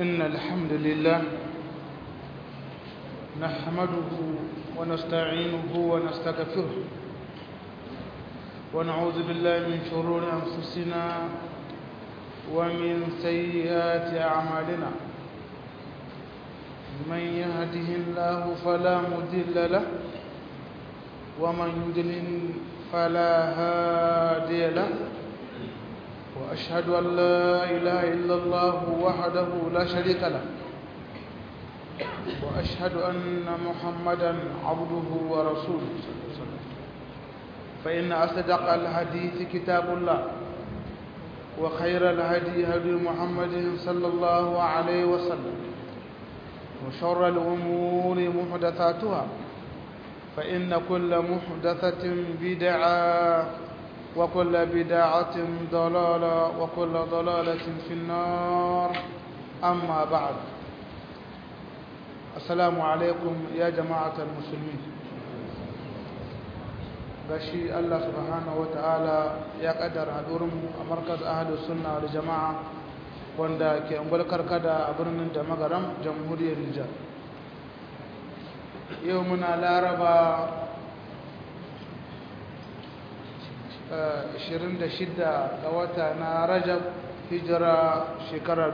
إن الحمد لله نحمده ونستعينه ونستغفره ونعوذ بالله من شرور أنفسنا ومن سيئات أعمالنا من يهده الله فلا مضل له ومن يضلل فلا هادي له وأشهد أن لا إله إلا الله وحده لا شريك له وأشهد أن محمدا عبده ورسوله صلى الله عليه وسلم فإن أصدق الحديث كتاب الله وخير الهدي هدي محمد صلى الله عليه وسلم وشر الأمور محدثاتها فإن كل محدثة بدعة وكل بدعة ضلالة وكل ضلالة في النار أما بعد السلام عليكم يا جماعة المسلمين gashi Allah subhanahu ta'ala ya kaddara hadurinmu a markaz ahlus sunna wal jama'a wanda ke ungwal karkada a birnin da magaram jamhuriyar Nijar yau muna laraba 26 ga wata na rajab hijira shekara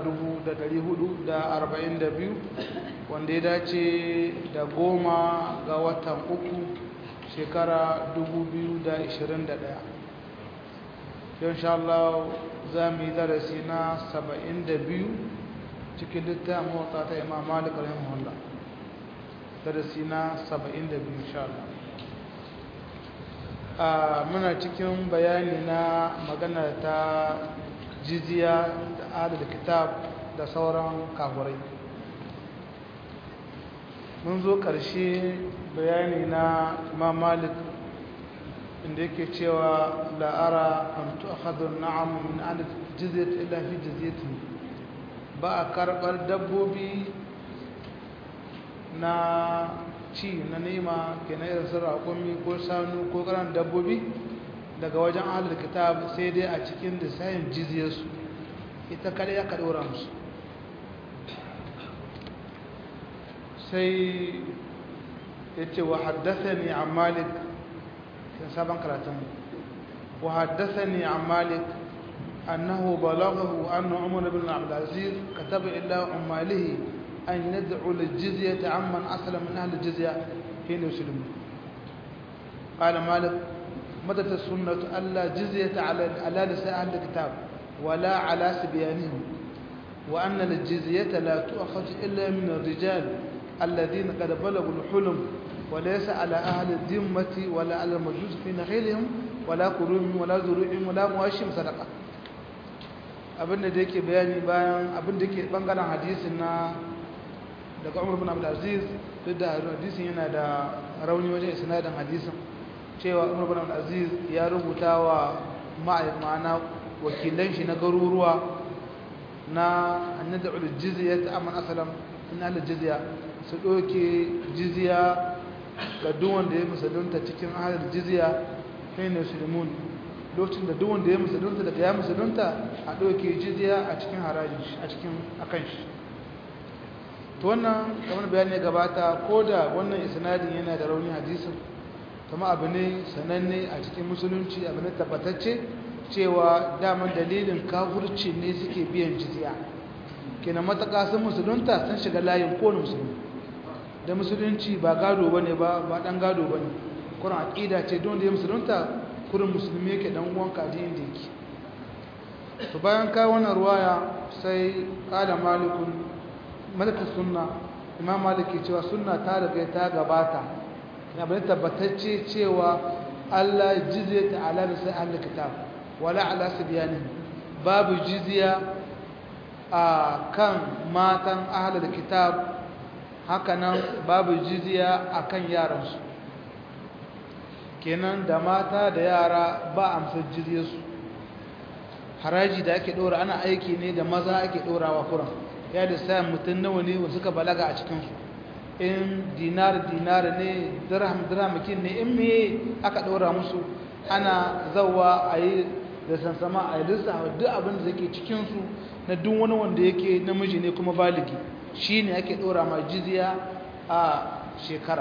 442 wanda ya dace da goma ga watan uku shekara 2021 yau insha Allah za mu yi darasi na 72 cikin littafin motsa ta imam malik rahimahullah darasi na 72 insha Allah muna cikin bayani na magana ta jiziya da adada kitab da sauran kafurai mun zo ƙarshe bayani na imam malik inda yake cewa la'ara an tu'akhadhu na'am min adad jizyat illa fi jizyatin ba a karɓar dabbobi na ci na nema ke na irin sun raƙumi ko sanu ko ƙaran dabbobi daga wajen ahalar kitab sai dai a cikin lissayin jiziyarsu ita kada ya kaɗora musu sai ya ce wa haddasa ne a malik kan sabon karatun wa haddasa ne a malik أنه بلغه أن عمر بن عبد العزيز كتب إلى عماله أن يدعو للجزية عمن أسلم من أهل الجزية حين يسلمون قال مالك مدت السنة ألا جزية على على نساء أهل الكتاب ولا على سبيانهم وأن الجزية لا تؤخذ إلا من الرجال الذين قد بلغوا الحلم وليس على أهل الذمة ولا على المجوس في نخيلهم ولا كروم ولا زروعهم ولا مواشم صدقة abin da yake bayani bayan abin da yake bangaren hadisin na daga umar bin abdulaziz duk da hadisin yana da rauni wajen isnadin hadisin cewa umar bin abdulaziz ya rubuta wa ma'ana wakilan shi na garuruwa na annada ul jizya ta amman asalam in al jizya su doke jizya ga duk wanda ya musulunta cikin ahlul jizya kai ne sulmun lokacin da duk wanda ya musulunta daga ya musulunta a doke jizya a cikin harajin a cikin akan shi to wannan kamar bayani ya gabata ko da wannan isnadin yana da rauni hadisin kuma abu ne sananne a cikin musulunci abu ne tabbatacce cewa daman dalilin kafurci ne suke biyan jizya kenan mataka sun musulunta sun shiga layin kowane musulmi da musulunci ba gado bane ba ba dan gado bane kuran aqida ce don da ya musulunta kurin musulmi yake dan uwan kaji inda yake to bayan kai wannan ruwaya sai qala malikun malaka sunna imam maliki cewa sunna ta riga ta gabata ya bane tabbatacce cewa Allah jizya ta ala bisa ahli kitab wala ala sibyanin babu jizya a kan matan ahli kitab hakanan babu jizya akan yaransu kenan da mata da yara ba amsar jizyarsu haraji da ake dora ana aiki ne da maza ake dorawa kuran ya da sa mutum nawa ne wanda suka balaga a cikinsu in dinar dinar ne dirham dirhamakin ne in me aka ɗora musu ana zawa a yi da sansama a lissafa duk abin da yake cikinsu na duk wani wanda yake namiji ne kuma baligi shi ne ake ɗora ma jizya a shekara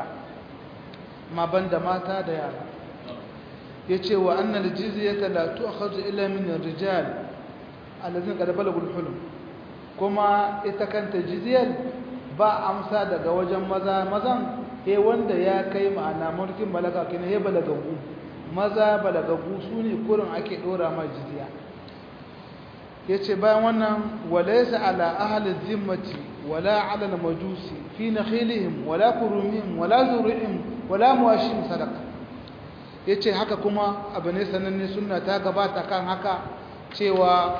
ma banda mata da yara ya ce wa annal jizyata la tu'khadhu illa min ar-rijal alladhina qad balaghu al-hulum kuma ita kanta jizyar ba amsa daga wajen maza mazan he wanda ya kai ma'ana mulkin balaga kina he balagagu maza balagagu sune kurin ake dora ma jizya yace bayan wannan walaysa ala ahli dhimmati wala ala al-majusi fi nakhilihim wala kurumihim wala zurihim wala muwashim sadaqa yace haka kuma abu ne sananne sunna ta gabata kan haka cewa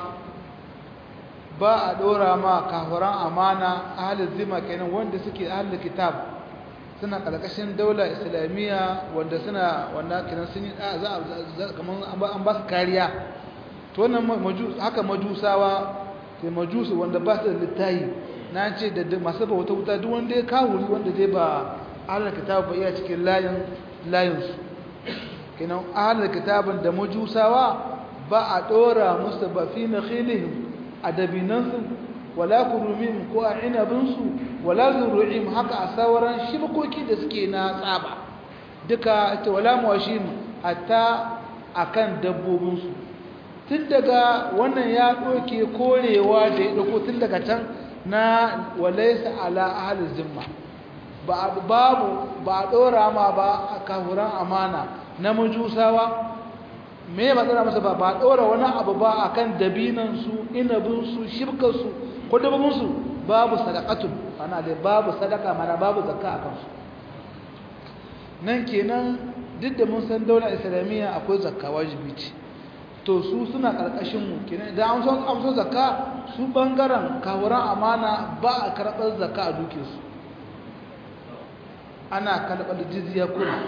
ba a dora ma kafiran amana ahalin zima kenan wanda suke ahalin kitab suna karkashin daula islamiyya wanda suna wanda kenan sun yi za kaman an ba su kariya to wannan haka majusawa ke majusu wanda ba su da littayi na ce da masu bauta wuta duk wanda ya kawuri wanda dai ba ahalin kitab ba iya cikin layin layinsu kenan ahalin kitabin da majusawa ba a dora musu ba fi na khilihim a dabinansu wala kurumin ko a inabinsu wala zuru'im haka a sauran shibkoki da suke na tsaba duka ita wala mawashim hatta akan dabbobinsu tun daga wannan ya ɗauke korewa da ya ɗauko tun daga can na walaisa ala ahalin zimma babu ba a ɗora ma ba a kafuran amana na majusawa me ba tsara masa ba ba ɗora wani abu ba a kan dabinansu inabinsu shirkarsu ko dababinsu babu sadakatun ana da babu sadaka mana babu zakka a kansu nan kenan duk da mun san daular islamiyya akwai zakka wajibi ce to su suna ƙarƙashin mu kenan idan an son amso zakka su bangaren kawuran amana ba a karɓar zakka a duke su ana karɓar jizya kuma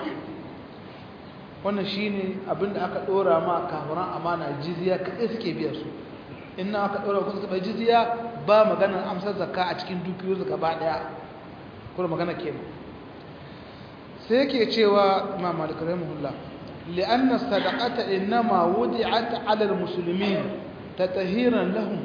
wannan shine abinda aka dora ma kafiran amana jizya kai suke biya su inna aka dora ku suka jizya ba maganar amsar zakka a cikin dukiyoyi gaba daya kuma magana kenan sai yake cewa Imam Malik rahimahullah li'anna sadaqata inma wudi'at 'ala al-muslimin tatahiran lahum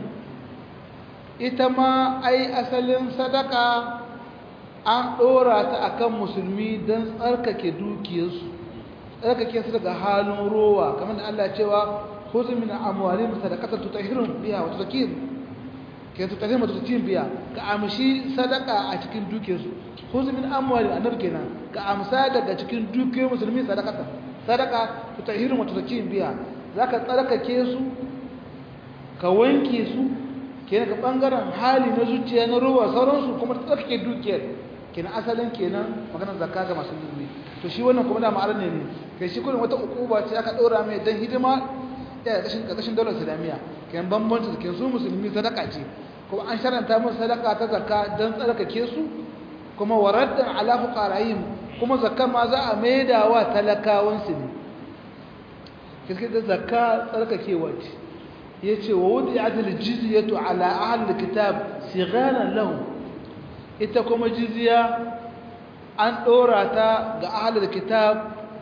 ita ma ai asalin sadaka an dora ta akan musulmi dan tsarkake dukiyarsu tsarkake su daga halin rowa kamar da Allah cewa khudh min amwalihim sadaqatan tutahhiruhum biha wa tuzakkihim ke tutahhiruhum wa tuzakkihim biha ka amshi sadaka a cikin dukiyarsu khudh min amwalihim annabi kenan ka amsa daga cikin dukiyar musulmi sadaqatan sadaqa tutahhiruhum wa tuzakkihim biha zaka tsarkake su ka wanke su kenan ka bangaren hali na zuciya na rowa sauransu kuma tsarkake dukiyar kenan asalin kenan maganar zakka ga masu musulmi to shi wannan kuma da ma'anar ne ne kai shi kullum wata ukuba ce aka dora mai dan hidima ya kashin kashin daular islamiyya kan bambanci da su musulmi sadaka ce kuma an sharanta musu sadaka ta zakka dan tsarkake su kuma waraddan ala fuqara'ihim kuma zakka ma za a maida wa talakawan su ne kiske da zakka tsarkakewa ce yace wa wudi'at al-jizyatu ala ahli al-kitab sigharan lahum ita kuma jizya an ɗora ta ga ahalar kitab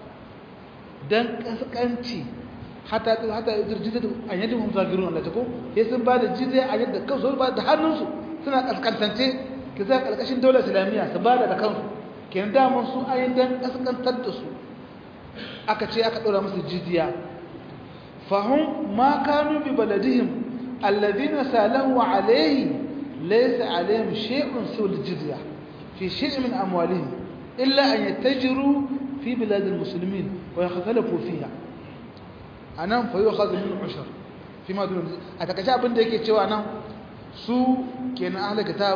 don ƙasƙanci hata hata jizya a yadda mun zagirun Allah ta ko ya sun ba da jizya a yadda kansu ba da hannunsu suna ƙasƙantance ki za ƙarƙashin daular islamiyya su ba da da kansu kenan daman su a yadda ƙasƙantar da su aka ce aka ɗora musu jizya fahim ma kanu bi baladihim alladhina salahu alayhi laysa alayhim shay'un sul jizya fi shay'in min amwalihim illa an yattajiru fi bilad almuslimin wa yakhtalafu fiha anan fa yu'khadhu min ushur fi ma dun a takaice abin da yake cewa nan su kenan ahli kitab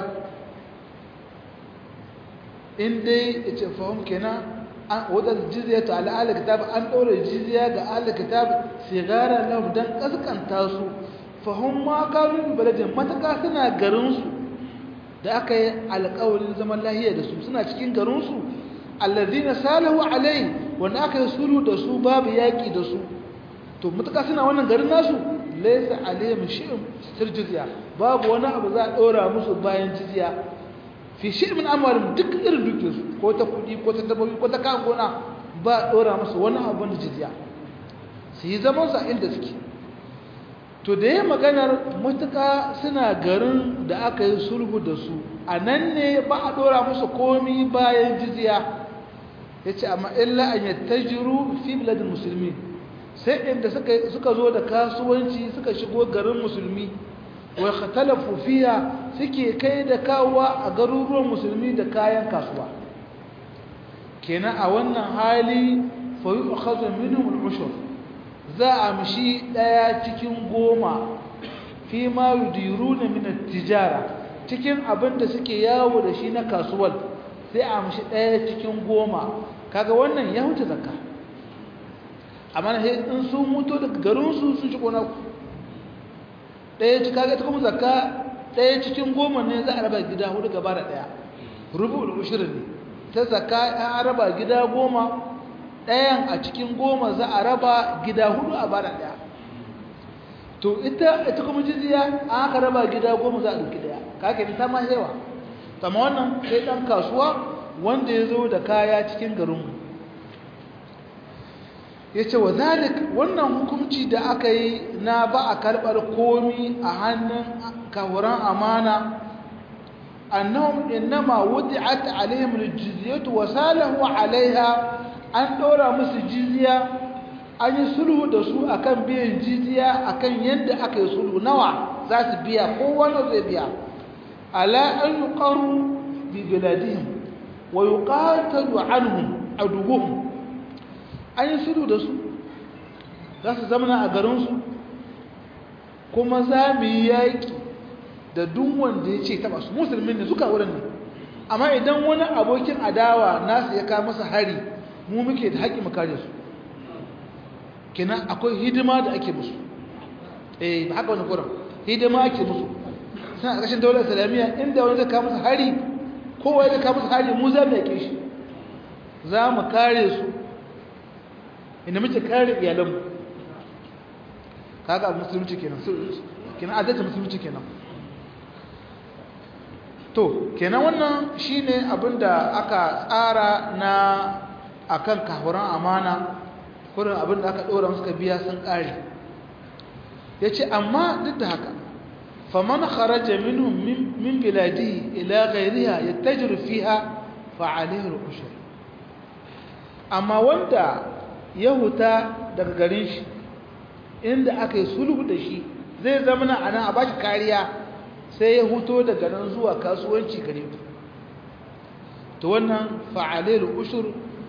in dai yace fahim kenan an wadar jizya ta ala ahli kitab an daure jizya ga ahli kitab sigara lahu dan kaskanta su fahim ma kanu bi baladin mataka suna garin su da aka yi alƙawarin zaman lahiya da su suna cikin garin su allazina salahu alai wanda aka yi sulhu da su babu yaki da su to mutaka suna wannan garin nasu laysa alaihim shay'un sir jizya babu wani abu za a dora musu bayan jizya fi shi min amwalim duk irin dukin su ko ta kudi ko ta dabbobi ko ta kan gona ba dora musu wani abu da jizya su yi zaman sa inda suke to da ya maganar mutuka suna garin da aka yi sulhu da su a nan ne ba a dora musu komi bayan jizya ya ce amma illa an yi tajiru fi biladin musulmi sai inda suka zo da kasuwanci suka shigo garin musulmi wai khatalafu fiya suke kai da kawowa a garuruwan musulmi da kayan kasuwa kenan a wannan hali fa yu'khadhu minhum al-ushur za a mishi daya cikin goma fi ma yudiruna min at-tijara cikin abin da suke yawo da shi na kasuwar sai a mishi daya cikin goma kaga wannan ya huta zakka amma sai in sun mutu daga garin su sun shigo na daya ci kaga ta kuma zakka daya cikin goma ne za a raba gida hudu gaba da daya rubu'ul ushur ne ta zakka an raba gida goma ɗayan a cikin goma za a raba gida hudu a bara ɗaya to ita ita kuma jiziya an aka raba gida goma za a ɗauki ɗaya kake ta ma yawa kama wannan sai ɗan kasuwa wanda ya zo da kaya cikin garinmu ya ce wa zalik wannan hukunci da aka yi na ba a karɓar komi a hannun kahuran amana annahum innama wudi'at alaihim aljizyatu wa salahu alaiha an ɗora musu jiziya an yi sulhu da su akan biyan jiziya akan yadda aka yi sulhu nawa za su biya kowane zai biya ala an yi ƙaru bi biladihim wa yi ƙatalu anhum a duguhun an yi sulhu da su za su zamana a garinsu kuma za mu yi yaƙi da duk wanda ya ce taɓa su musulmi ne suka wurin ne amma idan wani abokin adawa nasu ya kawo masa hari mu muke da haƙƙi mu kare su kenan akwai hidima da ake musu eh ba haka wani kuran hidima ake musu suna a ƙarshen daular islamiyya inda wani zai kawo musu hari kowa ya kawo musu hari mu za mu yaƙe shi za mu kare su inda muke kare iyalanmu kaga musulunci kenan kenan adalci musulunci kenan to kenan wannan shine abinda aka tsara na akan kafuran amana kurin abin da aka ɗora suka biya sun ƙare ya ce amma duk da haka faman kharaja minhum min biladi ila ghairiha yattajiru fiha fa alayhi al-ushur amma wanda ya huta daga garin shi inda aka yi sulhu da shi zai zama na anan a bashi kariya sai ya huto daga nan zuwa kasuwanci gare to wannan fa alayhi al-ushur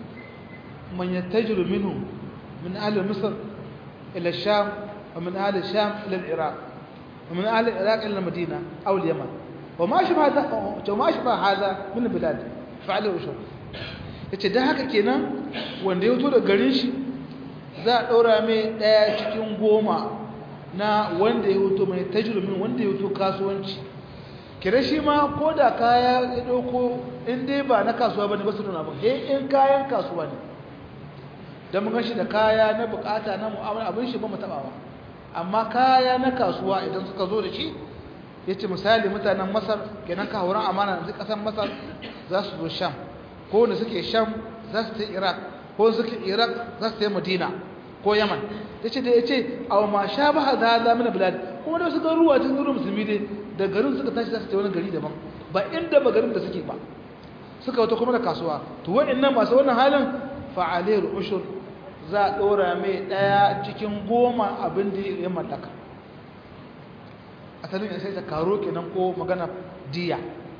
من يتجر منهم من أهل مصر إلى الشام ومن أهل الشام إلى العراق ومن أهل العراق إلى المدينة أو اليمن وما شبه هذا وما شبه هذا من البلاد فعله وشر yace da haka kenan wanda ya fito da garin shi za a ɗora mai ɗaya cikin goma na wanda ya fito mai tajirumin wanda ya fito kasuwanci kira shi ma ko da kaya ya ɗauko in dai ba na kasuwa ba ne ba su nuna ba in kayan kasuwa ne don mun shi da kaya na bukata na mu'amala abin shi ba mu taba ba amma kaya na kasuwa idan suka zo da shi yace misali mutanen Masar kenan ka horon amana da kasar Masar za su zo Sham ko wanda suke Sham za su tafi Iraq ko suke Iraq za su tafi Madina ko Yaman yace da yace aw ma shabaha hadha min bilad kuma da su garuwa cikin garuwa musulmi dai da garin suka tashi za su tafi wani gari daban ba inda ba garin da suke ba suka wato kuma da kasuwa to wa'annan masu wannan halin fa'alir ushur za a ɗora mai ɗaya cikin goma abin da ya mallaka asalin sai ta karo kenan ko magana diya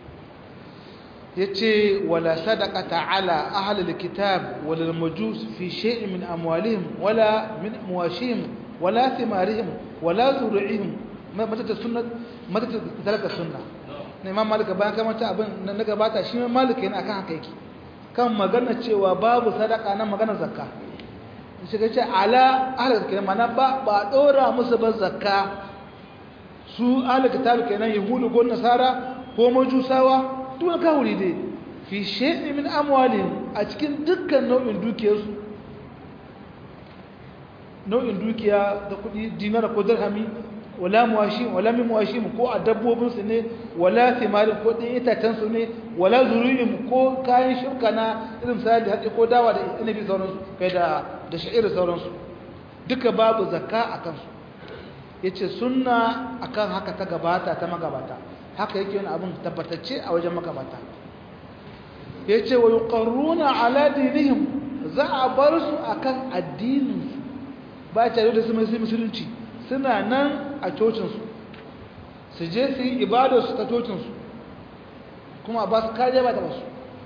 ya ce wala sadaka ta'ala ahalar kitab wala majus fi shay'in min amwalihim wala min muwashihim wala thimarihim wala zuri'ihim matata sunnat matata talaka sunna ne imam malika bayan kamata abin na gabata shi malika yana akan haka yake kan magana cewa babu sadaka na magana zakka shiga ce ala ahalar kenan mana ba ba dora musu ba zakka su ahalar kitab kenan yahudu ko nasara ko majusawa duk kawuri dai fi shay'in min amwalihim a cikin dukkan nau'in dukiyarsu nau'in dukiya da kudi dinar ko dirhami wala muwashi wala min muwashi ko a dabbobin su ne wala thimari ko din itacen su ne wala zuriyim ko kayan shirka na irin sai da haɗe ko dawa da inabi sauransu kai da da sha'ir sauransu duka babu zakka a kansu ya ce sunna akan haka ta gabata ta magabata haka yake wani abin tabbatacce a wajen magabata ya ce wa yuqarruna ala dinihim za a bar su akan addininsu ba tare da su mai musulunci suna nan a cocinsu su je su yi ibadarsu ta cocinsu kuma ba su kariya ba ta basu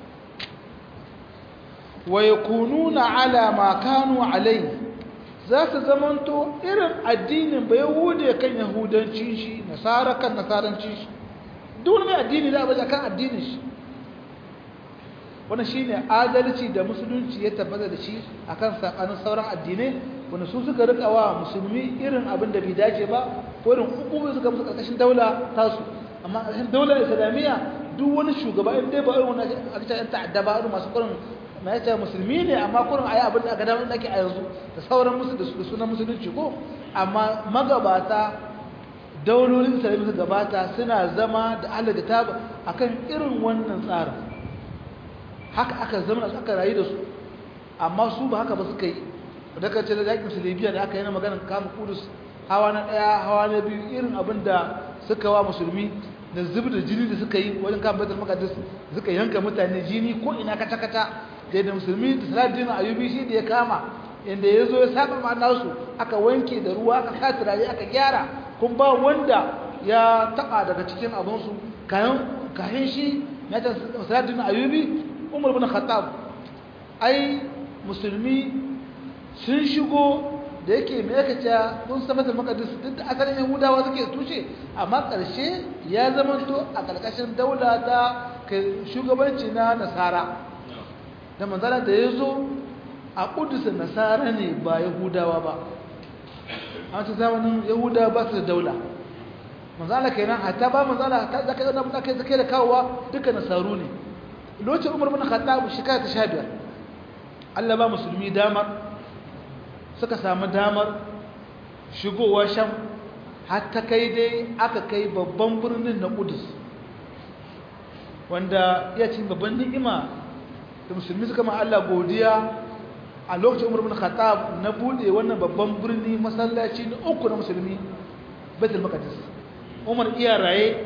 wa yakununa ala ma kanu alai za su zamanto irin addinin ba yahude kan yahudancin shi nasara kan nasarancin shi duk mai addini da abu kan addinin shi wannan shine adalci da musulunci ya tabbata da shi akan sakanin sauran addinai wanda su suka rika wa musulmi irin abin da bai dace ba ko irin hukumomi suka musu karkashin daula tasu amma karkashin daular islamiyya duk wani shugaba in dai ba irin wannan aka ce ta'adda ba irin masu kurin na yace musulmi ne amma kurin ayi abin da aka dama ake a yanzu da sauran musu da sunan musulunci ko amma magabata daulolin islamiyya suka gabata suna zama da Allah da taba akan irin wannan tsarin haka aka zama aka rayu da su amma su ba haka ba suka yi da ka ce da yakin su libya da aka yi na maganar kama kudus hawa na ɗaya hawa na biyu irin abin da suka wa musulmi da zub da jini da suka yi wajen kama baitul maqdis suka yanka mutane jini ko ina kata kata da yadda musulmi da salatin ayubi shi da ya kama inda ya zo ya saba ma nasu aka wanke da ruwa aka sa turare aka gyara kun ba wanda ya taba daga cikin abinsu kayan kayan shi na ta salatin ayubi umar bin khattab ai musulmi sun shigo da yake mai aka ce kun sabata makadis duk da asalin yahudawa suke tushe amma ƙarshe ya zama to a ƙarƙashin daula ta shugabanci na nasara da manzala da ya zo a ƙudusa nasara ne ba yahudawa ba a wata zamanin yahudawa ba su da daula manzala kenan hatta ba manzala ta zaka yana da kai zaka da kawowa duka nasaru ne lokacin umar bin khattab shekara ta 15 Allah ba musulmi damar suka samu damar shigowa sham har ta kai dai aka kai babban birnin na Qudus wanda ya cin babban ni'ima da musulmi suka ma Allah godiya a lokacin Umar bin Khattab na bude wannan babban birni masallaci na uku na musulmi Baitul Maqdis Umar iya raye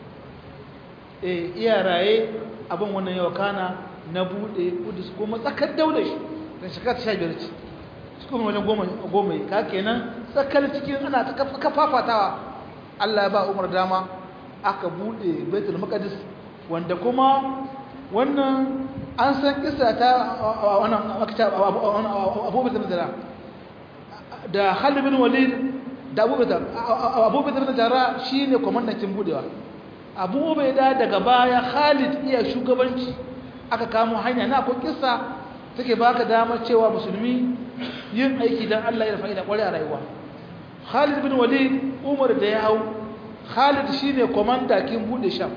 eh iya raye abin wannan yawa kana na bude Qudus kuma tsakar daular shi da shekara 15 ce cikin wajen goma yi ka kenan tsakar cikin ana ta kafafatawa Allah ya ba umar dama aka bude baitul maqdis wanda kuma wannan an san kisa ta wannan abu bakar da da Khalid bin Walid da Abu Bakar Abu Bakar da Jara shine komandancin budewa Abu Ubaida daga baya Khalid iya shugabanci aka kamo hanya na akwai kissa take baka damar cewa musulmi yin aiki dan Allah ya fa'ida kware a rayuwa Khalid bin Walid Umar da ya hau Khalid shine komanda kin bude Sham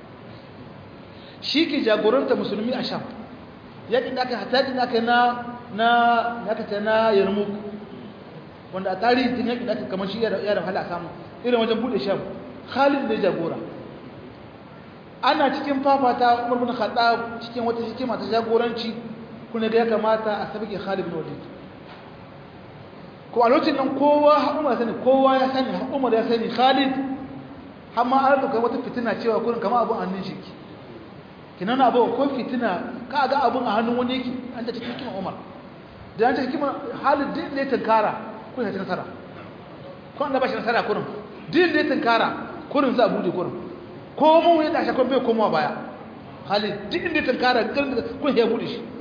shi ke jagoranta musulmi a Sham yakin da aka hataji da aka na na aka ta na Yarmouk wanda a tarihi din yakin da aka kamar shi ya da hala samu irin wajen bude Sham Khalid ne jagora ana cikin fafata Umar bin Khattab cikin wata hikima ta jagoranci kuna ga ya kamata a sabike Khalid bin Walid ko a lokacin nan kowa Umar sani kowa ya sani Umar ya sani Khalid har ma an duka wata fitina cewa kurin kamar abun hannun shi kinan abu ko fitina ka ga abun a hannun wani yake an ta cikin kima Umar da an ta cikin Khalid din ne tankara kun ya nasara ko an da bashi nasara kurin din ne tankara kurin za a bude kurin ko mu ya dace kun bai komawa baya Khalid din ne tankara kun ya bude shi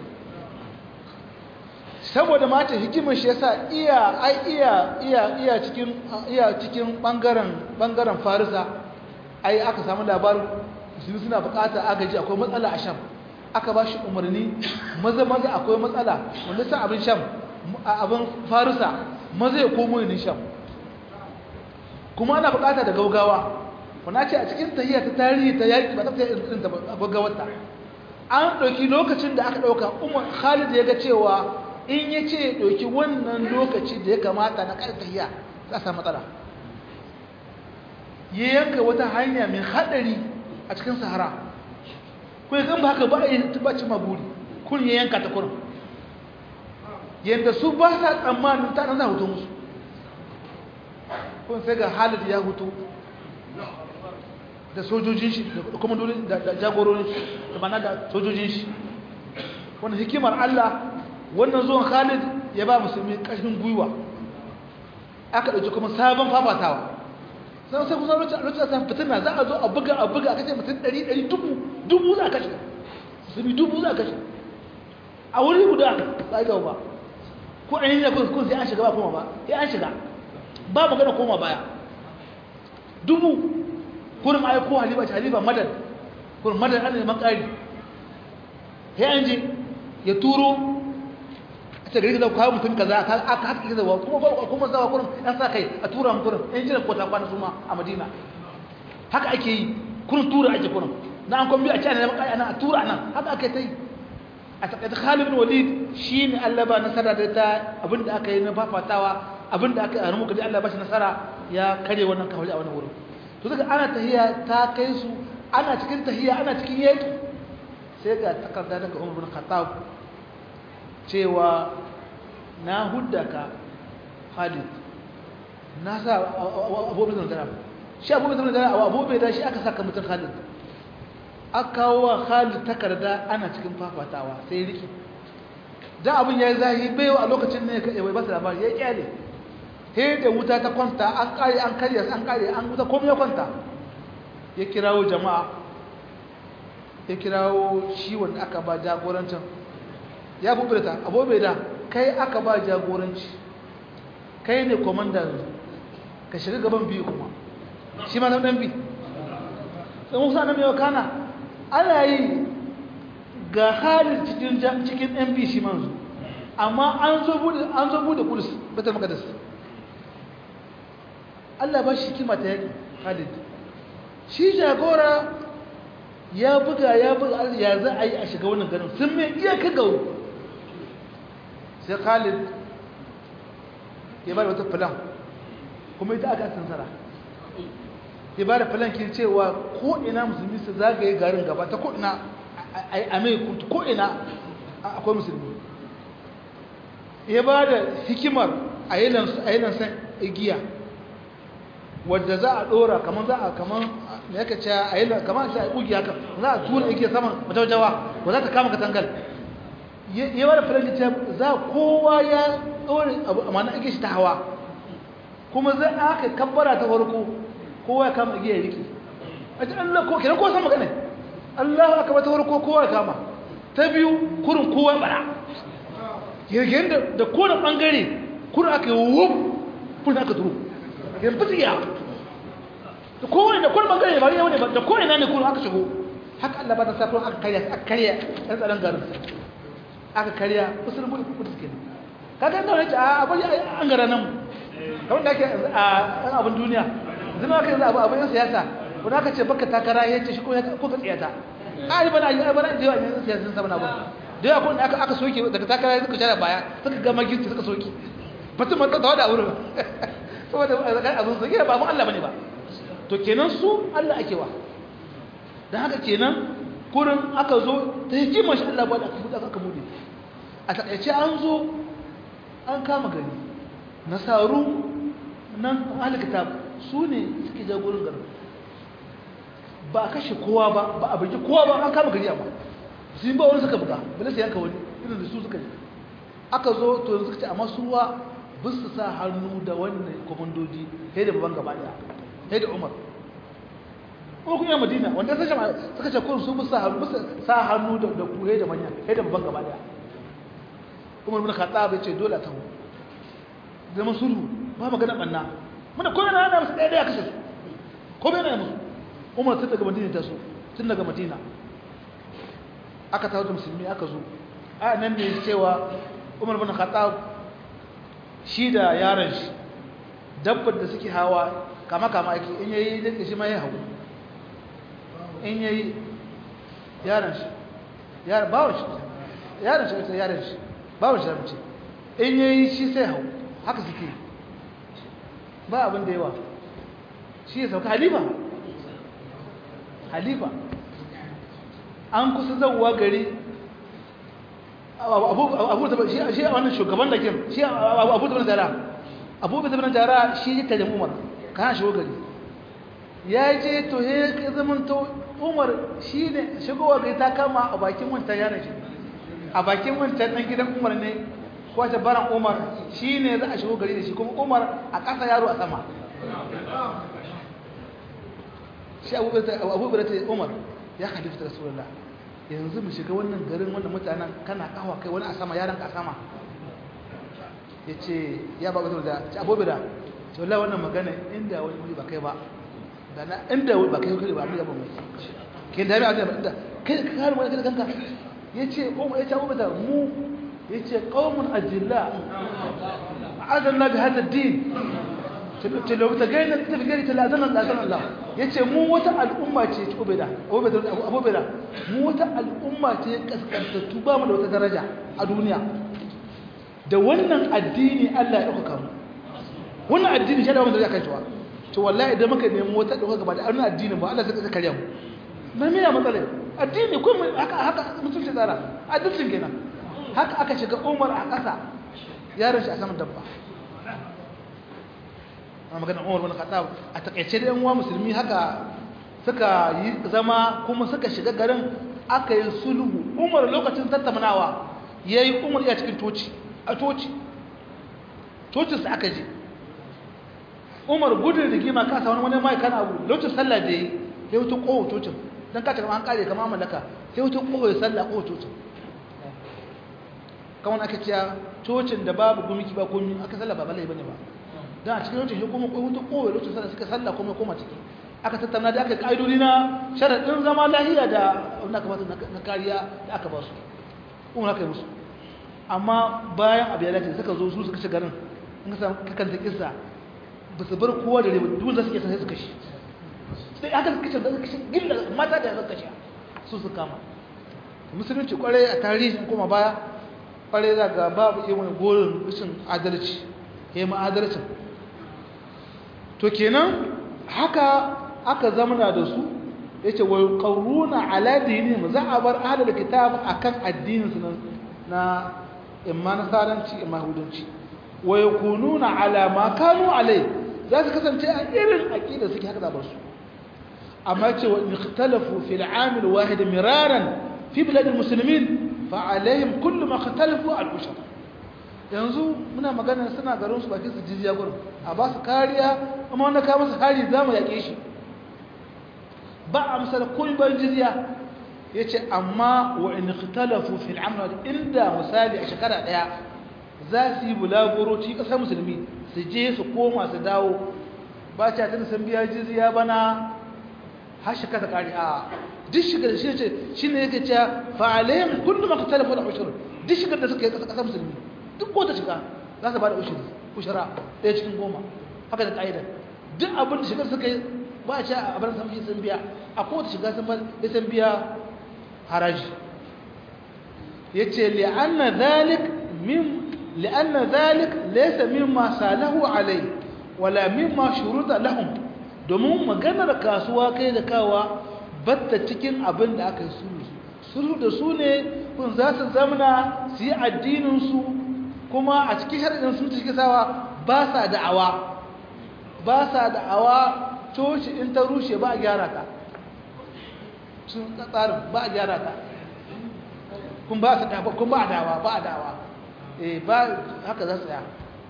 saboda mata hikimar shi yasa iya ai iya iya iya cikin iya cikin bangaren bangaren Farisa ai aka samu labarin musulmi suna bukatar agaji akwai matsala a Sham aka ba shi umarni maza maza akwai matsala wanda sa abin Sham abin Farisa maza ya komo yin Sham kuma ana bukata da gaugawa wannan ce a cikin tahiyya ta tarihi ta yaki ba ta irin ta gaggawarta an ɗauki lokacin da aka ɗauka umar Khalid ya ga cewa in ya ce ɗauki wannan lokaci da ya kamata na ƙarfiya za a samu matsala ya yanka wata hanya mai haɗari a cikin sahara kuma kan ba haka ba a yi tabbaci maguri kun ya yanka ta kurin yadda su ba sa tsammanin ta za a hoto musu kun sai ga Khalid ya hutu da sojojin shi da kuma da jagororin shi da mana da sojojin shi wannan hikimar Allah wannan zuwan Khalid ya ba musulmi ƙarfin gwiwa aka ɗauki kuma sabon fafatawa sai sai kusa lokacin da fitina za a zo a buga a buga aka ce mutum ɗari ɗari dubu dubu za a kashe musulmi dubu za a kashe a wuri guda ba a gaba ba ko an yi da kun sai an shiga ba koma ba sai an shiga ba magana koma baya dubu kurin ayi ko halifa ce halifa madad kurin madad ana neman ƙari sai an je ya turo a ce gari ka kawo mutum kaza aka haka ke zawa kuma kuma zawa kurin yan sa kai a tura mu kurin yan jiran kota kwana su ma a madina haka ake yi kurin tura ake kurin na an kwambi a ce ana neman ƙari ana a tura nan haka ake ta yi a taƙaita Khalid bin Walid shine Allah ba nasara da ta abinda aka yi na fafatawa abinda aka yi muka ji Allah ba shi nasara ya kare wannan kawai a wannan wurin to daga ana tahiya ta kai su ana cikin tahiya ana cikin yaki sai ga takarda daga Umar bin Khattab cewa na huddaka Khalid na sa Abu Bakar da shi Abu Bakar da Abu Bakar shi aka saka mutun Khalid aka kawo wa Khalid takarda ana cikin fafatawa sai riki dan abin yayi zahi bai a lokacin ne ya bai basa labari ya kyale he da wuta ta kwanta an kare an kare an kare an wuta komai ya kwanta ya kirawo jama'a ya kirawo shi wanda aka ba jagorancin ya bubulta abobe da kai aka ba jagoranci kai ne komanda ka shiga gaban biyu kuma shi ma dan bi sai musa na mai kana ana yi ga halin cikin cikin mp shi manzu amma an zo bude an zo bude kudus batar maqdis Allah ba shi kima ta yaki Khalid shi jagora ya buga ya buga ya za a yi a shiga wannan garin sun mai iya ka gawo sai Khalid ya ba da wata filan kuma ita aka sansara ya ba da falankin cewa ko'ina musulmi su zagaye garin gaba ta ko'ina a mai kutu ko'ina akwai musulmi ya ba da hikimar a yi lansan igiya wadda za a ɗora kamar za a kamar da yaka ce a yi kamar shi a yi ƙugi haka za a tura igiya saman majawajawa ba za ta kama katangal ya ba da falankin cewa za kowa ya ɗore abu amma na igiya shi ta hawa kuma zai aka kabbara ta farko kowa ya kama igiyar riki a ji Allah ko kenan ko san magana Allah aka bata farko kowa ya kama ta biyu kurin kowa bara girgin da da kowane bangare kurin aka yi wuf kurin aka turu yin fitiya da kowane da kowane bangare ba yau ne ba da kowane na ne kurin aka shigo haka Allah ba ta sa kurin aka karya aka karya ɗan tsaron garin aka karya usul bude kudu suke kaga da wani a bari an gara nan kamar da ake a abin duniya zama ka yanzu abu abin siyasa wani aka ce baka takara ya ce shi ko ka tsiyata ƙari bana yi bana da yawa yanzu siyasa sun saman abu da yawa kuma aka aka soke daga takara ya suka shara baya suka gama girki suka soke batun mata da wada wurin saboda abin soke ba abin Allah bane ba to kenan su Allah ake wa don haka kenan kurin aka zo ta hikimar shi Allah ba da aka buɗe aka buɗe a takaice an zo an kama gari nasaru nan ahalkitab su ne suke jagorin garin ba a kashe kowa ba ba a bugi kowa ba an kama gari amma sun ba wani suka buga bala sai yanka wani irin da su suka yi aka zo to yanzu suka ce amma suwa ba su sa hannu da wannan komandoji sai da babban gaba daya sai da umar ko kuma madina wanda sai jama'a suka ce kun su ba sa hannu sa hannu da da ku da manya sai da babban gaba daya umar bin khattab ya ce dole a tawo zama sulhu ba magana banna muna ko yana yana musu ɗaya ɗaya kashe su ko bai na musu umar tun daga madina ta so tun daga madina aka tawo da musulmi aka zo a nan ne cewa umar bin khattab shi da yaron shi dabbar da suke hawa kama kama ake in yayi da shi ma ya hawo in yayi yaron shi yaron bawon shi yaron shi ita yaron shi bawon shi da mace in yayi shi sai hawo haka suke ba abin da yawa shi ya sauka halifa halifa an kusa zauwa gari abu da shi a wannan shugaban da ke shi abu da jara abu da jara shi ya tare umar kana shigo gari ya je to he ka zaman to umar shi ne shigowa gari ta kama a bakin wancan yaron shi a bakin wancan ɗan gidan umar ne ko ta baran umar shi ne za a shigo gari da shi kuma umar a ƙasa yaro a sama shi abubuwa ta umar ya halifu da rasulullah yanzu mu shiga wannan garin wannan mutanen kana kawo kai wani a sama yaron ka sama ya ce ya ba da ci abubuwa da ce wallah wannan magana inda wani wuri ba kai ba da na inda ba kai kai ba mu yaba mai ke da ya ba inda kai ka kare wani kai kanka ya ce umar ya ce abubuwa da mu ya ce qaumun ajilla a'adallah bi hada din tilau ta gaina ta fi gari talazanan ɗazanan Allah ya ce mu wata al'umma ce abubeda mu wata al'umma ce kaskantattu ba mu da wata daraja a duniya da wannan addini Allah ya ɗaukaka mu wannan addini shi da wanda zai kai cewa to wallahi idan muka nemi wata ɗaukaka gaba da wannan addini ba Allah zai karya mu na miya matsalai addini kuma haka haka mutunci tsara addinin kenan haka aka shiga umar a ƙasa yaron shi a saman dabba ana maganar umar bin khattab a takaice da yan uwa musulmi haka suka yi zama kuma suka shiga garin aka yi sulhu umar lokacin tattaunawa yayi umar ya cikin toci a toci tocin sa aka je umar gudun rigima ka sa wani wani mai kana abu lokacin sallah da yi ya wuce kowa tocin dan ka ta kama an kare kama mallaka sai wuce kowa ya sallah kowa tocin kawai aka ciya cocin da babu gumiki ba komi aka sallah ba balai bane ba don a cikin lokacin kuma kai hutu kowa lokacin sallah suka sallah kuma koma ciki aka tattauna da aka yi ƙa'idodi na sharaɗin zama lahiya da wanda aka basu na kariya da aka basu kuma aka yi musu amma bayan abu ya dace suka zo su suka ci garin in ka samu kakanta kisa ba su bar kowa da rebu duk da suke sai suka shi sai aka suka ce da suka shi gilla mata da suka shi su su kama musulunci kwarai a tarihin kuma baya kwarai za ga babu iya wani gorin rashin adalci ya yi adalcin to kenan haka aka zamana da su ya ce wai ƙaruna aladini mu za a bar ahalar kitab a kan addininsu na imma nasaranci imma hudanci wai kununa alama kanu alai za su kasance a irin aƙida suke haka zabar su amma ce wa ikhtalafu fil amil wahid miraran fi biladil muslimin fa alaihim kullu ma ikhtalafu al ushra yanzu muna magana suna garin su bakin su jiziya gurin a ba su kariya amma wanda ka masa hari za mu yaƙe shi ba a misali koyi bayan jiziya ya ce amma wa in ikhtalafu fil amr inda misali a shekara ɗaya za su yi bulaguro ci ƙasar musulmi su je su koma su dawo ba ta tana san biya jiziya bana har shekara kari a duk shigar shi ce shi ne yake cewa fa'alayin kullum aka talafa da ushur duk shigar da suka yi ƙasar musulmi duk wata shiga za su ba da ushiri ushara ɗaya cikin goma haka da ƙa'idar duk abin da shigar suka yi ba a ce a bar samshi sun biya a kowace shiga sun sun biya haraji ya ce li'anna zalik min li'anna zalik laysa mimma salahu alai wala mimma shuruta lahum domin maganar kasuwa kai da kawa batta cikin abin da aka yi sulhu sulhu da su ne kun za su zamana su yi addinin su kuma a cikin sharaɗin sun cikin sawa ba sa da'awa ba sa da'awa coci in ta rushe ba a gyara ta sun tsarin ba a gyara ta kun ba a dawa ba a dawa eh ba haka za su tsaya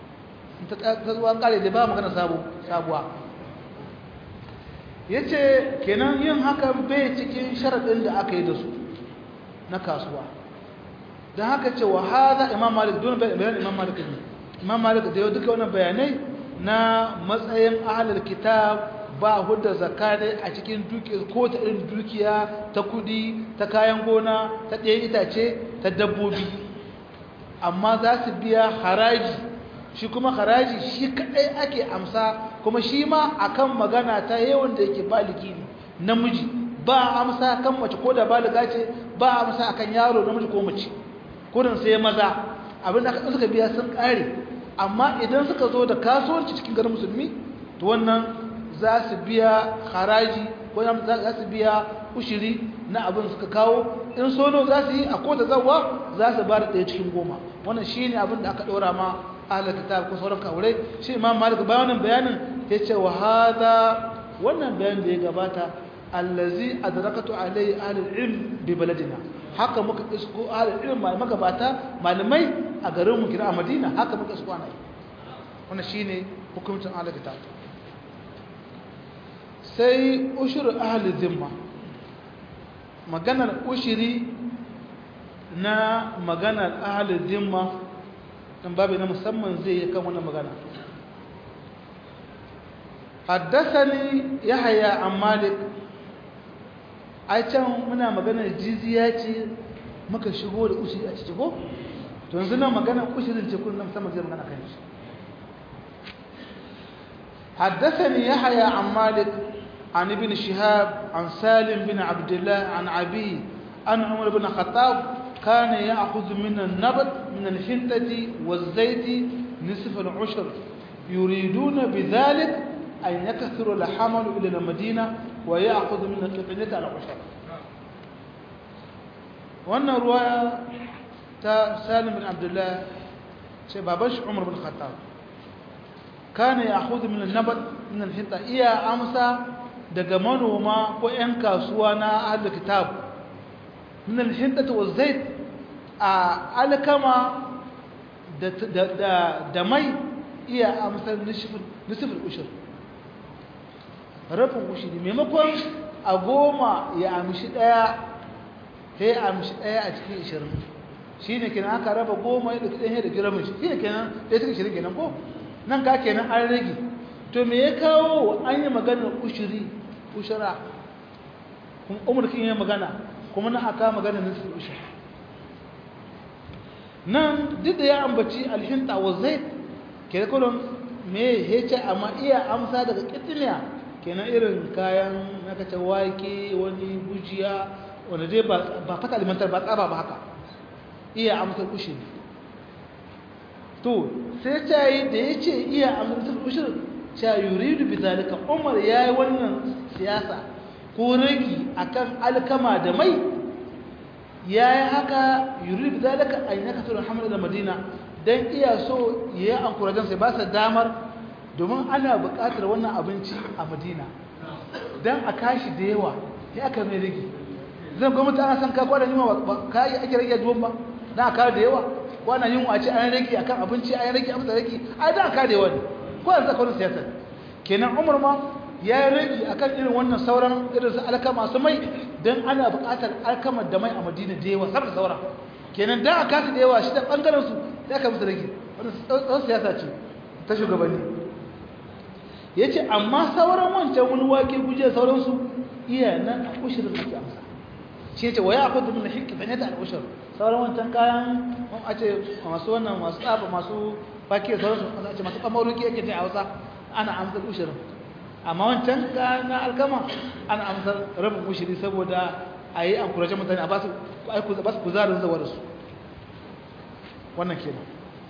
ta zuwa kare da ba magana sabuwa ya ce kenan yin hakan bai cikin sharaɗin da aka yi da su na kasuwa don haka ce wa haza imam malik don bayan imam malik ne imam malik da yau duka wannan bayanai na matsayin ahalar kitab ba hudda zakane a cikin dukiya ko ta irin dukiya ta kudi ta kayan gona ta ɗaya itace ta dabbobi amma za su biya haraji shi kuma haraji shi kaɗai ake amsa kuma shi ma akan magana ta yawan da yake baligi ne namiji ba amsa kan mace ko da baliga ce ba amsa akan yaro namiji ko mace kudin sai maza abin da suka biya sun kare amma idan suka zo da kasuwanci cikin garin musulmi to wannan za su biya haraji ko za su biya ushiri na abin suka kawo in sono za su yi a kota zawa za su ba da ɗaya cikin goma wannan shi ne abin da aka ɗora ma ahalar kitab ko sauran kawurai shi imam malik bayan wannan bayanin yace wa hada wannan bayan da ya gabata allazi adrakatu alai ahli ilm bi baladina haka muka isko ahli ilm mai magabata malamai a garin mu kira a Madina haka muka isko ana wannan shine hukuncin ahli kitab sai ushur ahli zimma maganar ushiri na maganar ahli zimma dan babu na musamman zai yi kan wannan magana حدثني يحيى عن مالك ai can muna maganar jiziya ce muka shigo da ushiri a ciki ko to yanzu nan maganar ushirin ce kullum sama zai magana kan shi حدثني يحيى عن مالك عن ابن شهاب عن سالم بن عبد الله عن عبي أن عمر بن الخطاب كان يأخذ من النبت من الحنطة والزيت نصف العشر يريدون بذلك أن يكثر الحمل إلى المدينة ويأخذ من القطنية على عشر وأن رواية سالم بن عبد الله شبابش عمر بن الخطاب كان يأخذ من النبت من الحنطة إيا أمسا daga manoma ko 'yan kasuwa na ahalar kitab min alhintata wa zait a alkama da mai iya amsar nisifin ushir rafin ushiri maimakon a goma ya amshi daya sai amshi daya a cikin ishirin shi ne kenan aka raba goma ya ɗauki ɗaya da giramin shi ne kenan ɗaya cikin ishirin kenan ko nan ka kenan an rage to me ya kawo an yi maganar ushiri ushara umurkin yi magana kuma na aka maganar nisifin ushiri nan duk da ya ambaci alhinta wa zait ke da me ya ce amma iya amsa daga kitiniya kenan irin kayan nakace wake wani gujiya wanda dai ba fata alimantar ba tsaba ba haka iya amsar kushin to sai ta yi da ya ce iya amsar kushin sha yuridu bi zalika umar ya yi wannan siyasa ko ragi akan alkama da mai ya yi haka yuridu bi zalika an yaka tura hamar da madina don iya so ya yi ankurajen sai ba su damar domin ana buƙatar wannan abinci a madina don a kashi da yawa ya aka mai rage zan gwamnati ana san kakwa da yunwa ba ka yi ake rage duwan ba na a kare da yawa ko ana yunwa a ce an rage akan abinci an rage amsa rage a da a kare da yawa ne ko yanzu akwai siyasar kenan umar ma ya yi rage akan irin wannan sauran irin su alkama su mai don ana buƙatar alkamar da mai a madina da yawa saboda saura kenan da a kasa da yawa shi da ɓangaren su ya ka musu rage wannan tsawon siyasa ce ta shugabanni ya ce amma sauran wancan wani wake guje sauransu iya nan a kushirin ake amsa shi ce wa ya akwai da mun hikki fane da al'ushir sauran wancan kayan a ce masu wannan masu tsaba masu wake sauransu a ce masu kamaruki yake ce a hausa ana amsar ushirin amma wancan kayan na alkama ana amsar rabin ushiri saboda a yi an kurajen mutane a ba su kuzarin zawa da su wannan kenan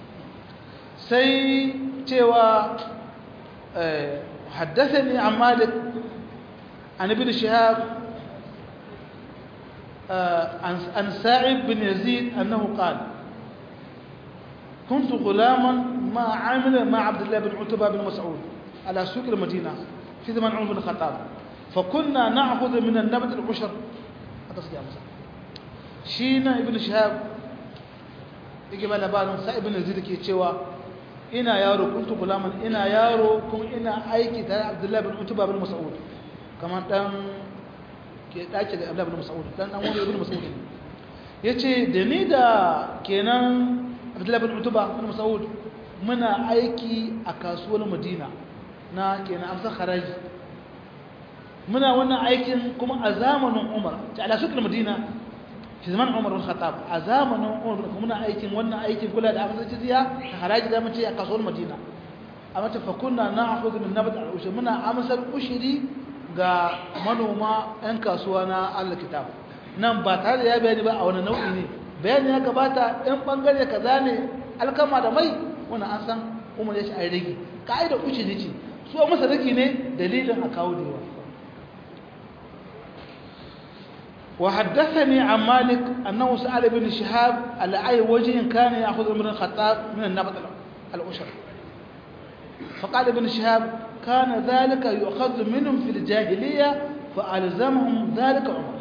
sai cewa حدثني عن مالك عن ابن شهاب عن ساعد بن يزيد أنه قال كنت غلاما ما عامل مع عبد الله بن عتبة بن مسعود على سوق المدينة في زمن عمر بن الخطاب فكنا نأخذ من النبت العشر شينا ابن شهاب يجي بلا بالون ساعد بن يزيد كي تشوا ina yaro kuntu gulaman ina yaro kuma ina aiki tare Abdullahi bin Utba bin Mas'ud kamar dan ke dace da Abdullahi bin Mas'ud dan dan wani ibn Mas'ud yace da ni da kenan Abdullahi bin Utba bin Mas'ud muna aiki a kasuwar Madina na kenan amsa haraji muna wannan aikin kuma a zamanin Umar ta ala sukul Madina fi zaman Umar bin Khattab a zamanin Umar muna aikin wannan aikin kula da amsa jizya ta haraji da mace a kasuwar Madina amma ta fa kunna na'khudhu min nabat al-ushri muna amsar ushiri ga manoma ɗan kasuwa na Allah kitab nan ba tare da ya bayani ba a wani nau'i ne bayani ya gabata ɗan bangare kaza ne alkama da mai wannan an san Umar ya ce ai rage ka'ida ushiri ce su masa rage ne dalilin a kawo da yawa وحدثني عن مالك أنه سأل ابن شهاب على أي وجه كان يأخذ من الخطاب من النبط الأشر فقال ابن شهاب كان ذلك يؤخذ منهم في الجاهلية فألزمهم ذلك عمر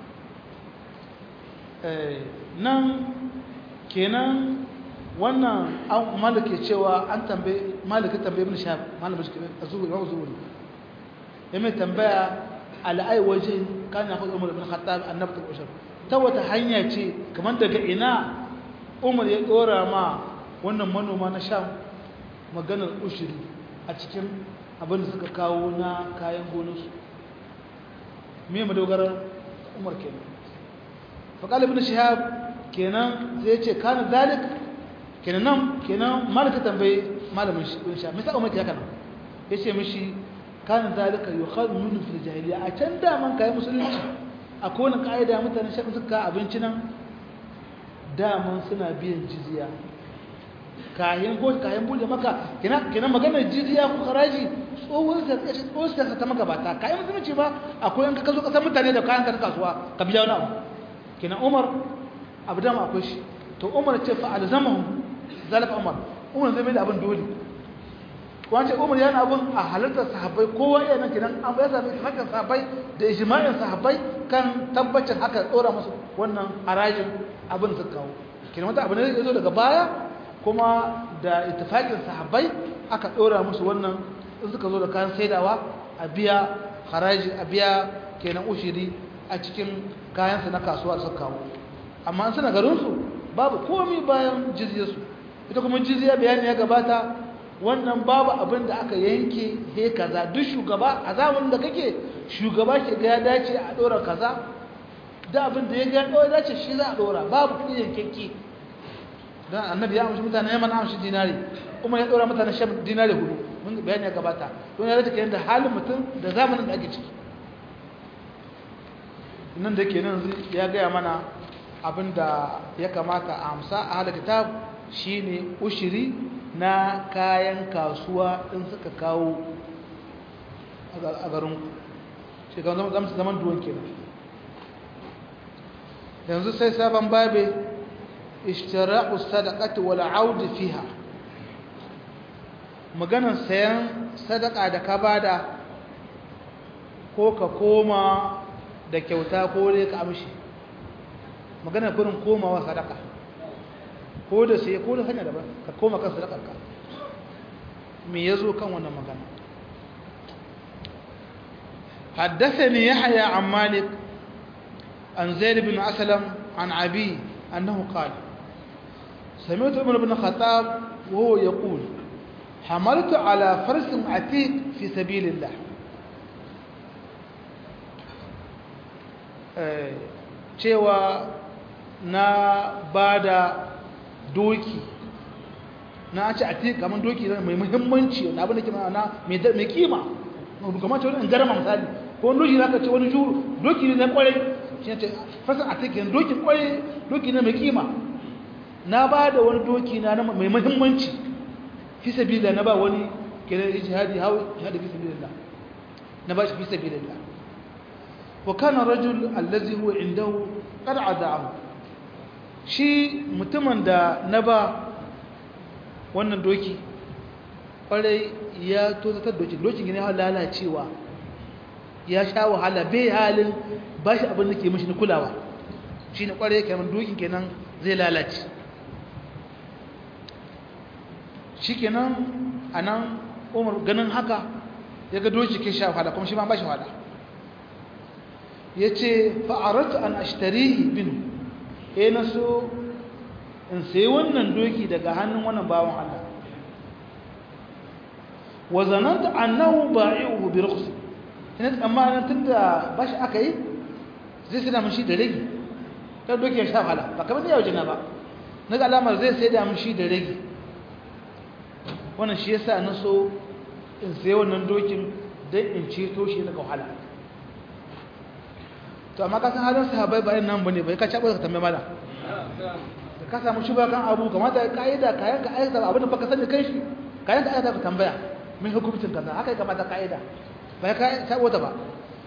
nan kenan wannan an malike cewa an tambaye malike tambaye ibn shahab malamin shi azuri wa azuri ya mai tambaya al'ai waje kana fa umar ibn khattab annabtu ushur ta wata hanya ce kamar daga ina umar ya dora ma wannan manoma na sham maganar ushuri a cikin abin da suka kawo na kayan gonarsu me madogarar umar kenan faƙal ibn shihab kenan zai ce kana zalik kenan nan kenan malaka tambaye malamin ibn shihab me saka umar haka nan yace mishi kana zalika yukhadhu minhu fil jahiliya a can da man kai musulunci akwai wani kaida mutanen shafin suka abinci nan daman suna biyan jizya kayan ko kayan bude maka kenan kenan maganar jizya ko haraji tsohon sa tsohon sa ta magabata kayan musulunci ba akwai yanka ka zo kasar mutane da kayan ka kasuwa ka biya wani abu kenan umar abu dama akwai shi to umar ce fa alzamahum zalika umar umar zai mai da abin dole wace umar yana abin a halartar sahabbai kowa yana kenan an bai sami hakan sahabbai da ijma'in sahabbai kan tabbacin haka tsora musu wannan harajin abin su kawo kenan wata abu ne zai zo daga baya kuma da ittifaqin sahabbai aka dora musu wannan in suka zo da kayan saidawa a biya haraji a biya kenan ushiri a cikin kayansu na kasuwa suka kawo amma in suna garinsu babu komi bayan jizyarsu ita kuma jizya bayani ya gabata wannan babu abin da aka yanke he kaza duk shugaba a zamanin da kake shugaba ke ga ya dace a dora kaza da abin da ya ga ya dace shi za a dora babu kudi yankenki dan annabi ya amshi mutane yaman amshi dinari kuma ya dora mutane shan dinari hudu mun bayani ya gabata don ya rata kenan da halin mutum da zamanin da ake ciki nan da ke nan ya gaya mana abin da ya kamata a amsa a halar kitab shine ushiri na kayan kasuwa in suka kawo a garin shekaru zama zaman duwan kenan yanzu sai sabon babe ishtira'u sadaqati wal audi fiha maganar sayan sadaka da ka bada ko ka koma da kyauta ko dai ka amshi maganar kurin komawa sadaka ko da sai ko da hanya daban ka koma kan sadakarka me yazo kan wannan magana حدثني يحيى عن مالك عن زيد بن أسلم عن عبي أنه قال سمعت عمر بن الخطاب وهو يقول حملت على فرس عتيق في سبيل الله cewa na bada doki na ce a tika kamar doki mai muhimmanci wani abin da ke ma'ana mai kima kamar ce wani garama misali ko wani doki zaka ce wani juru doki ne na kwarai shi ce fasa a tika doki kwarai doki ne mai kima na ba da wani doki na mai muhimmanci fi sabila na ba wani kenan ijtihadi hawa jihadi fi sabilillah na ba shi fi sabilillah wa kana rajul allazi huwa indahu qad ada'ahu shi mutumin da na ba wannan doki kwarai ya tozatar doki dokin gina ya lalacewa ya sha wahala bai halin ba shi abin da ke mashi na kulawa shi ne kwarai kamar dokin kenan zai lalace shi kenan a nan umar ganin haka ya ga doki ke sha wahala kuma shi ma ba shi wahala ya ce fa'aratu an ashtarihi binu e na so in sai wannan doki daga hannun wannan bawan Allah wa zananta annahu ba'i'uhu bi rukhs ina tsammanin tunda bashi aka yi zai sai da mun shi da rage kan doki ya sha wahala ba kamar yau jina ba na ga alamar zai sai da mun shi da rage wannan shi yasa na so in sai wannan dokin dan in ceto shi daga wahala to amma ka san halin sahabbai ba nan bane bai ka cabo ka tambaye mala da ka samu shi kan abu kamata kaida kayan ka aikata abin da baka sani kai shi kayan ka aikata ka tambaya min hukuncin kaza haka kamata kaida bai ka cabo ta ba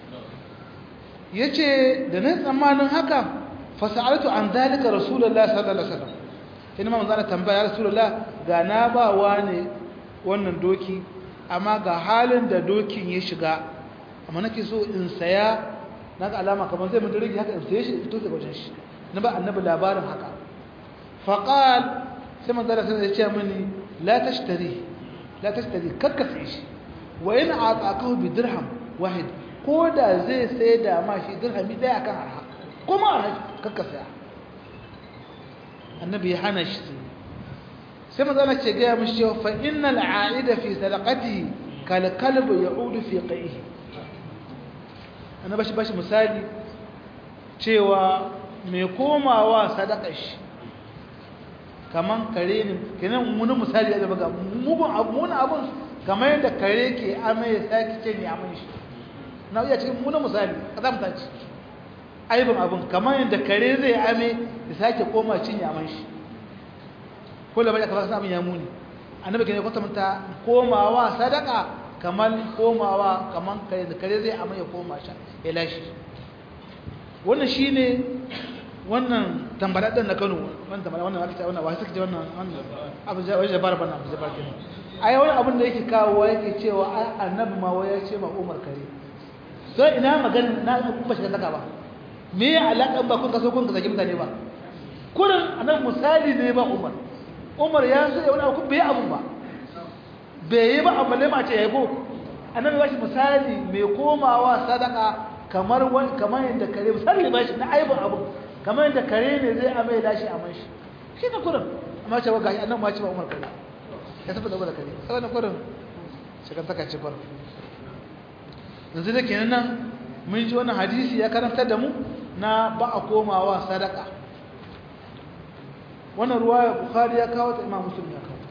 yace da nan tsammanin haka fa sa'altu an zalika rasulullahi sallallahu alaihi wasallam ina ma manzo tambaya ya rasulullah ga na ba wani wannan doki amma ga halin da dokin ya shiga amma nake so in saya na ga alama kamar zai mutu rigi haka in saye shi fito daga wajen shi na ba annabi labarin haka faqal sai manzara sai ya ce mini la tashtari la tashtari kakka sai shi wa in ataqahu bi dirham wahid ko da zai sai da ma shi dirhami daya kan arha kuma arha kakka saya annabi ya hana shi sai manzara ce ga mishi cewa fa innal aida fi sadaqatihi kal kalb ya'udu fi qaihi annabi shi bashi misali cewa mai komawa sadakar shi kaman kare ne kenan wani misali ya zaba ga mugun abu wani abun kamar yadda kare ke amai ya sake ce ne amai shi na iya cikin wani misali a za mu taci aibin abun kamar yadda kare zai amai ya sake koma cin ya amai shi ko da bai aka fasa abin ya muni annabi kenan kwatanta komawa sadaka kamar komawa kamar kare da kare zai amai ya koma sha ya lashe wannan shine wannan tambadaddan na Kano wannan tambada wannan aka ce wannan wai suka ce wannan wannan abu wai jabar bana abu jabar kenan ai wani abin da yake kawo yake cewa ai annabi ma wai ya ce ma Umar kare so ina magana na ba shi saka ba me ya alakan ba kun ka so kun ka zaki mutane ba kurin annabi misali ne ba Umar Umar ya so wani abu bai abu ba bai yi ba amma ne ma ce yayi ko annabi ba shi misali mai komawa sadaka kamar kamar yadda kare misali ba shi na aibin abu kamar yadda kare ne zai amai lashi a man shi shi ne kurin amma ce gashi annan ma ce ba umar kare ya tafi da gwada kare sai wani kurin shigar taka ce kurin yanzu da kenan nan mun ji wani hadisi ya karantar da mu na ba a komawa sadaka wannan ruwa ya bukhari ya kawo ta imam muslim ya kawo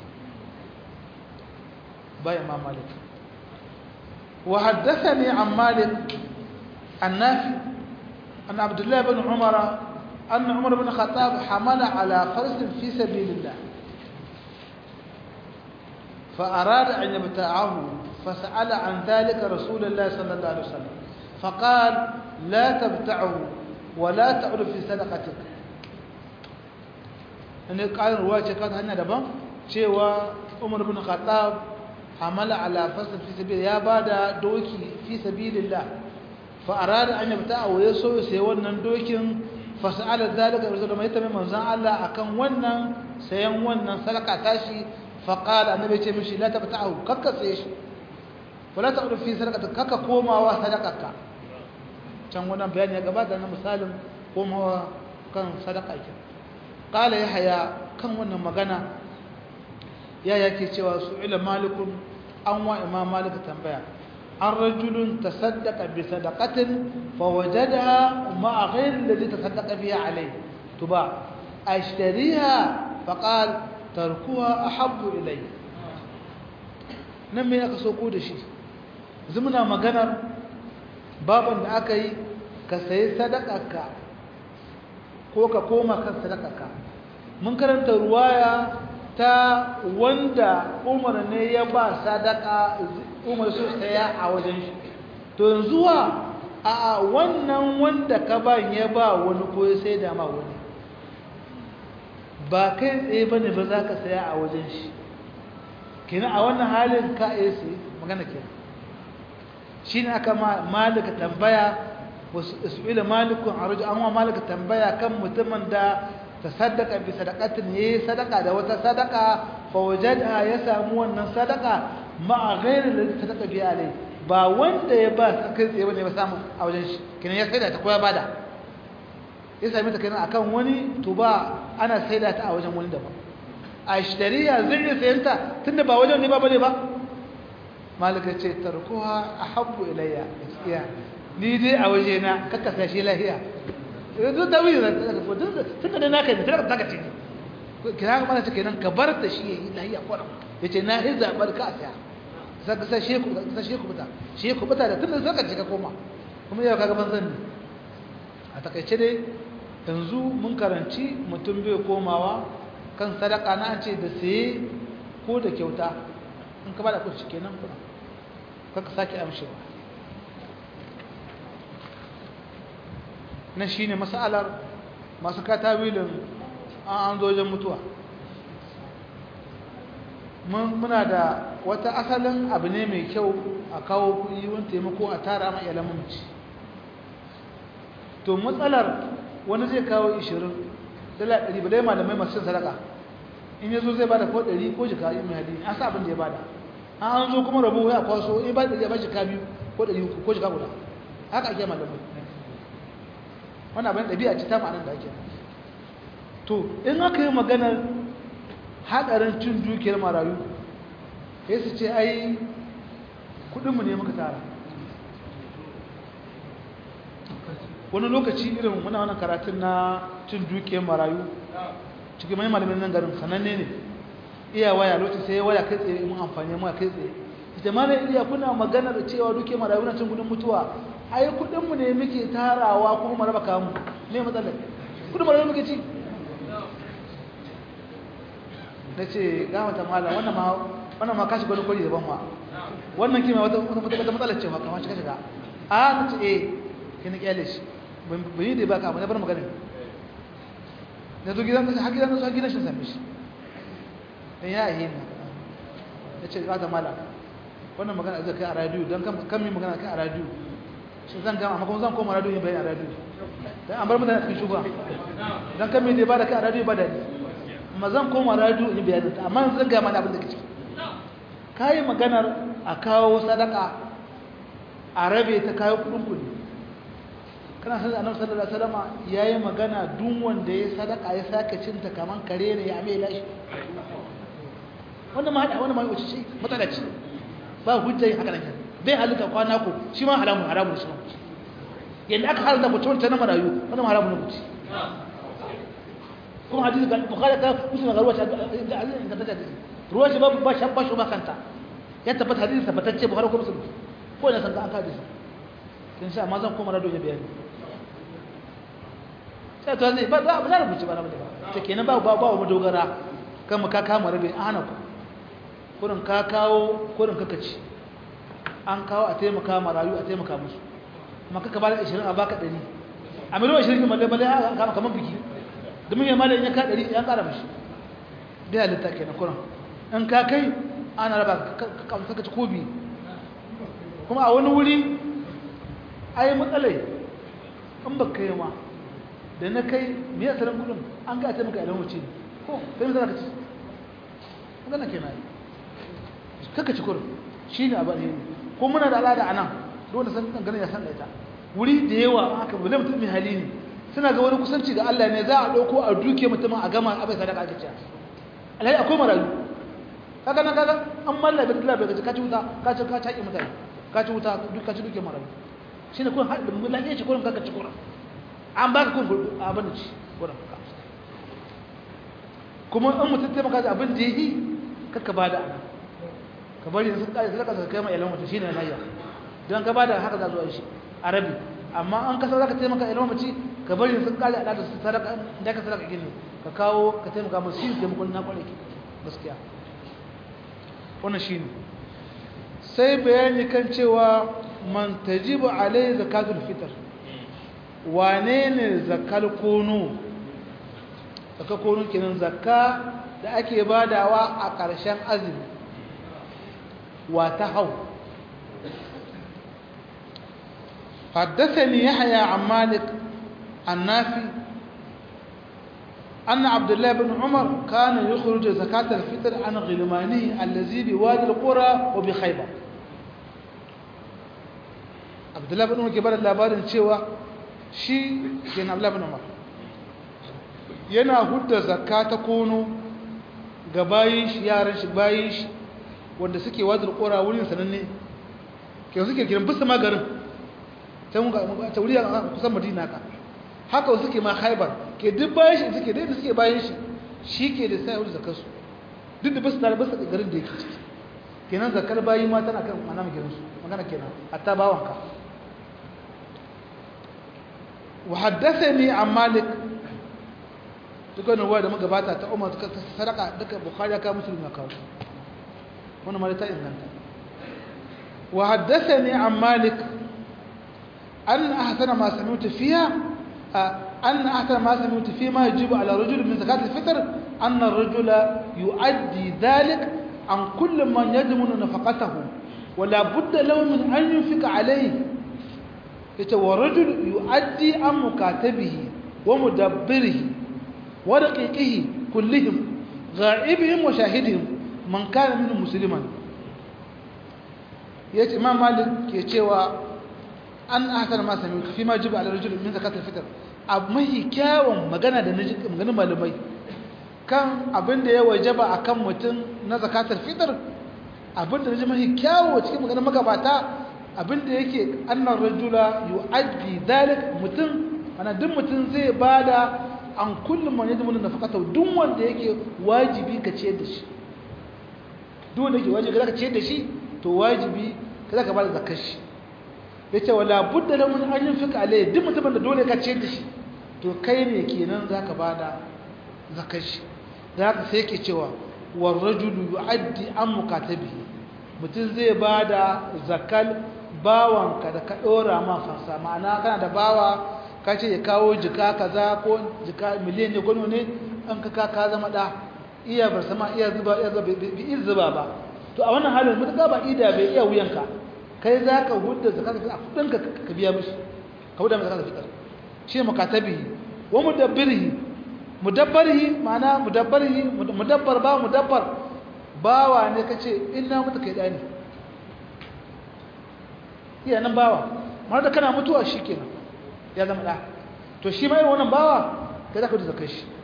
ba imam malik wa haddathani an malik النافع أن عبد الله بن عمر أن عمر بن الخطاب حمل على فرس في سبيل الله فأراد أن يبتاعه فسأل عن ذلك رسول الله صلى الله عليه وسلم فقال لا تبتعه ولا تعد في صدقتك أن قال رواية كانت هنا دبا شيوا عمر بن الخطاب حمل على فرس في سبيل يا بعد دوكي في سبيل الله fa'arada an yabta a waye so sai wannan dokin fasa'ala zalika rasul da mai tabi manzon Allah akan wannan sayan wannan sadaka tashi faqala annabi ce mishi la tabta'u kakka sai shi wala ta'udu fi sadaqati kakka komawa sadaqaka can wannan bayani ya gabata na misalin komawa kan sadaka ke qala yahya kan wannan magana ya yake cewa su'ila malikun an wa imam malik tambaya عن رجل تصدق بصدقة فوجدها مع غير الذي تصدق بها عليه تباع أشتريها فقال تركها أحب إلي نمي أكسوكو دشي زمنا مغنر بابا أكي كسي صدقك ko ka koma kan sadakarka mun karanta ruwaya ta wanda umar ne ya ba sadaka umar su saya a wajen shi to yanzu wa a wannan wanda ka ba ya ba wani ko ya sai da ma wani ba kai tsaye bane ba za ka saya a wajen shi kenan a wannan halin ka iya sai magana kenan shi ne aka malika tambaya wasu isu'ila malikun a rujun amma malika tambaya kan mutumin da ta sadaka bi sadakatin ya yi sadaka da wata sadaka fawajada ya samu wannan sadaka ma a gairin da sadaka biya alai ba wanda ya ba kai tsaye wanda ya samu a wajen shi kinan ya saida ta koya bada ya sami ta kinan akan wani to ba ana saida ta a wajen wani daban a shari'a zai iya sayan ta tunda ba wajen ne ba bane ba malika ce tarkuha ahabbu ilayya gaskiya ni dai a waje na kakkasa shi lahiya duk da wuyi zan daga ko tun da naka ne tana taka ce kira ga mana kenan ka bar ta shi yayi lahiya kwaram yace na yi zabar ka ta sai ka sai ku sai shi ku fita shi ku fita da tun da zaka je ka koma kuma yau kaga banzan ne a takaice dai yanzu mun karanci mutum bai komawa kan sadaka na an ce da saye ko da kyauta in ka bada kuɗi kenan kuma kaka sake amshewa na shi ne matsalar masu katawilin an an zojen mutuwa muna da wata asalin abu ne mai kyau a kawo kuɗi wani taimako a tara ma iyalan mamaci to matsalar wani zai kawo 20 dala 100 ba dai malamai masu cin sadaka in yazo zai bada ko 100 ko jika in mai hadini an sa abin da ya bada an zo kuma rabu ya kwaso in ba da ya ba jika biyu ko 100 ko jika guda haka ake malamai wannan abin ɗabi'a ce ta ma'anar da ake to in aka yi maganar haɗarin cin dukiyar marayu ya su ce ai kudinmu ne muka tara wani lokaci irin muna wani karatun na cin dukiyar marayu cikin mai malamin nan garin sananne ne iya waya lokaci sai ya waya kai tsaye mun amfani mu kai tsaye ita mana iya kuna magana da cewa dukiyar marayu na cin kudin mutuwa ai kudinmu ne muke tarawa kuma mu raba kamu ne matsalar kudin marayu muke ci na ce gamata malam wannan ma wannan ma kashi gwani kwari daban ma wannan kima wata wata matsalar ce ma kamar shiga shiga a na ce eh kina kyale shi ban yi da ba ka na bar maganin na zo gidan har gidan har gidan shi same shi dan ya yi ne ya ce gamata malam wannan magana zai kai a radio dan kan mi magana kai a radio shi zan gama amma kuma zan koma radio yin bayani a radio dan an bar mutane cikin shugaba dan kan mi da ba da kai a radio ba da ni amma zan koma radio in bayanin ta amma zan ga mana abin da kake kai maganar a kawo sadaka a rabe ta kayo kudin kudi kana san annabi sallallahu alaihi wasallam yayi magana duk wanda ya sadaka ya sake cinta kaman kare ne ya mai lashi wanda ma hada wanda ma wuce shi matsala ce ba hujja yin haka nan bai halitta kwana ko shi ma haramun haramun shi yanda aka halta mutum ta na marayu wannan haramun ne kuci kuma hadisi ga bukhari ta musulun ga ruwa da azin ingantacce hadisi ruwa shi babu ba shan basho ba kanta ya tabbata hadisi tabbatacce bukhari ko musulun ko ina san ka an ka hadisi kin sha amma zan koma rado ya bayani sai to zai ba za ba za rubuce ba na ba ta kenan ba ba ba mu dogara kan mu ka kama rabe an hana ku kurin ka kawo kurin kaka ci an kawo a taimaka marayu a taimaka musu amma kaka ba da 20 a baka 100 a miliyan 20 malle malle an kama kaman biki domin ya malayin ya ka ɗari ya ƙara mashi bai halitta ke na kuran in ka kai ana raba kamsa ka ci kobi kuma a wani wuri a yi matsalai in ba kai ma da na kai mai asalin gudun an ga ta maka ilan wuce ne ko kai mai ka ci magana ke na yi kaka ci kurin shi ne abu ne ko muna da al'ada a nan dole san ganin ya san da ita wuri da yawa aka bule mutum mai hali ne suna ga wani kusanci ga Allah ne za a ɗauko a duke mutumin a gama abai sadaka ake cewa alhali akwai marayu kaga nan kaga an malla bai dila bai gaji ka ci wuta ka ci ka taƙi mutane ka ci wuta duk ka ci duke marayu shine kun haɗa mun lafiya ci kurin kaka ci kurin an baka kun gurbu abin da ci kurin ka kuma in mutum taimaka da abin da yi kaka bada ana ka bari sun kai sadaka ka kai ma ilan mutum shine nayya don ka bada haka za zuwa shi arabi amma an kasa zaka taimaka ilan mutum ka bari sun kare a da su sadaka da ka sadaka gini ka kawo ka taimaka musu shi taimakon na kware ki gaskiya wannan shine sai bayani kan cewa man tajibu alai zakatul fitr wane ne zakal kono zakal kono kenan zakka da ake badawa a ƙarshen azumi wa ta hau حدثني يحيى عن مالك النافي أن عبد الله بن عمر كان يخرج زكاة الفطر عن غلمانه الذي بوادي القرى وبخيبر عبد الله بن عمر كبار labarin cewa shi ke na Abdullah bin Umar yana hudda zakka ta kono ga bayin shi yaran shi bayin shi wanda suke wadar qura wurin sananne ke suke kiran bisa magarin ta mun ga ta wuri kusan Madina ka haka suke ma haibar ke duk bayan shi suke da suke bayan shi shi ke da sai zakar su duk da basu tare basu da garin da yake ciki kenan zakar bayi ma tana kan mana gidan su magana kenan hatta bawanka wa haddathani an malik dukkan ruwa da magabata ta umar ta sadaka duka bukhari ka muslim ya kawo wannan ma ta inganta wa haddathani an malik an ahsana ma sami'tu fiha أن أحسن ما سمعت فيما يجب على الرجل من زكاة الفطر أن الرجل يؤدي ذلك عن كل من يضمن نفقته ولا بد له من أن ينفق عليه ورجل يؤدي عن مكاتبه ومدبره ورقيقه كلهم غائبهم وشاهدهم من كان منهم مسلما yace imam malik ke cewa an ahsana ma sami fi ma jiba ala rajul min zakat al-fitr abu mahi kyawun magana da naji maganin malamai kan abin da ya wajaba akan mutum na zakatul fitr abin da naji mahi kyawu cikin maganin magabata abin da yake annar rajula yu'addi dalik mutum ana duk mutum zai bada an kullum man yadda mun nafaqata duk wanda yake wajibi ka ciyar da shi duk wanda yake wajibi ka ciyar da shi to wajibi kada ka bada zakar shi yace wala budda lahu min an yunfika alayhi duk mutumin da dole ka ciyar da shi to kai ne kenan zaka bada zakar shi zaka sai yake cewa war rajulu yu'addi an mukatabihi mutum zai bada zakal bawanka da ka dora ma fansa ma'ana kana da bawa ka ce ya kawo jika kaza ko jika miliyan ne gwano ne an ka ka zama da iya bar sama iya zuba iya zuba bi iya zuba ba to a wannan halin mutuka ba ida bai iya wuyanka kai za ka hudda zakata a kudinka ka biya mishi ka hudda mai zakata fitar shi ne mukatabihi wa mudabbirihi mudabbarihi ma'ana mudabbarihi mudabbar ba mudabbar bawa ne kace inna mutu kai dani iya nan bawa mara da kana mutuwa shikenan ya zama da to shi mai wannan bawa kai za ka hudda zakar shi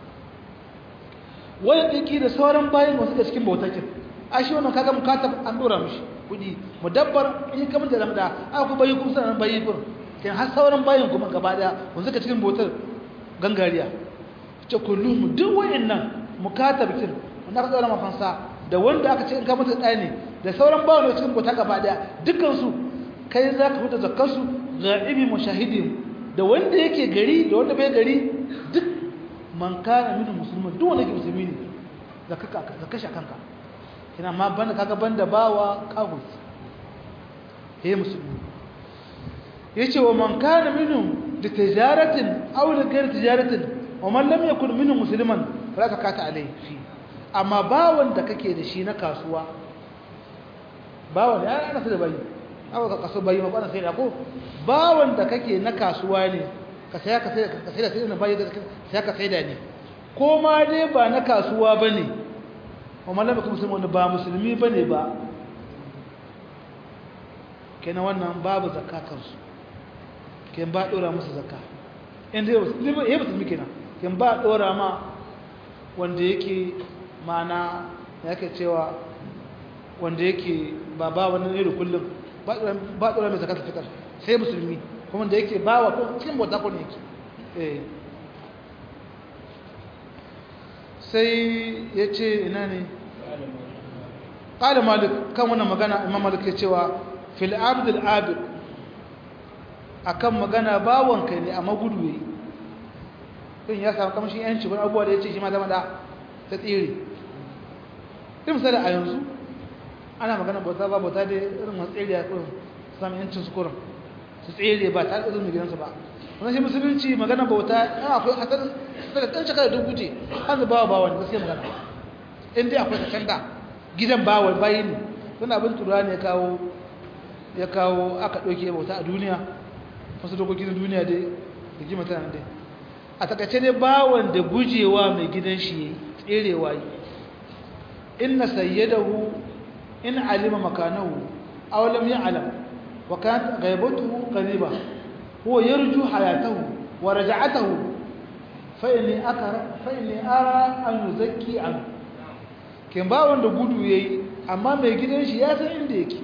wani ɗiki da sauran bayan wasu da cikin bautakin a shi wannan kaga mukatab an dora mishi kudi mudabbar in kamar da zamda a ku bayi kuma sanan bayi kur kin har sauran bayin kuma gaba daya wanda suka cikin bautar gangariya ce kullum duk wayannan mukatab kin wanda aka dora mafansa da wanda aka ce in ka mutu ɗaya ne da sauran bayin da cikin bauta gaba daya dukkan su kai za ka fita zakkar su ga'ibi mushahidin da wanda yake gari da wanda bai gari duk man kana min musulman duk wanda ke musulmi ne zakka shi kanka kina ma banda kaga banda bawa kahus he musulmi yace wa man kana minhum li tijaratin aw li ghayr tijaratin wa man lam yakun minhum musliman fala zakata alayhi fi amma bawan da kake da shi na kasuwa bawan ya ana sai da bayi awa ka kaso bayi ma kwana sai da ko bawan da kake na kasuwa ne ka saya ka sai ka sai da sai da bayi da sai ka sai da ne ko ma dai ba na kasuwa bane wa malama kuma musulmi wanda ba musulmi bane ba kenan wannan babu zakka kansu kenan ba dora musu zakka inda yau musulmi ya musulmi kenan kenan ba dora ma wanda yake mana yake cewa wanda yake ba ba wannan ne da kullum ba dora mai zakka fitar sai musulmi kuma da yake ba wa cikin bauta ko ne yake eh sai ya ce ina ne ƙada malik kan wannan magana imam malik ya cewa fil abdul abid akan magana bawon kai ne amma gudu yayi din ya samu kamshin yanci wani abubuwa da ya ce shi ma zama da ta tsere ɗin misali a yanzu ana magana bauta ba bauta da irin masu tsere a kurin su sami yancin su kurin su tsere ba ta irin gidansu ba wannan shi musulunci magana bauta yana akwai hatar daga ɗan shekara dubu ce an zuba bawa ne gaskiya magana in dai akwai kacan da gidan bawa bayi ne wani abin tura ne kawo ya kawo aka ɗauke bauta a duniya wasu dokokin duniya dai da gima tana dai a takaice dai bawan da gujewa mai gidan shi tserewa yi inna sayyadahu in alima makanahu aw lam ya'lam wa kanat ghaibatuhu qariba huwa yarju hayatahu wa raj'atahu fa inni akara fa inni ara an yuzakki an kin ba wanda gudu yayi amma mai gidan shi ya san inda yake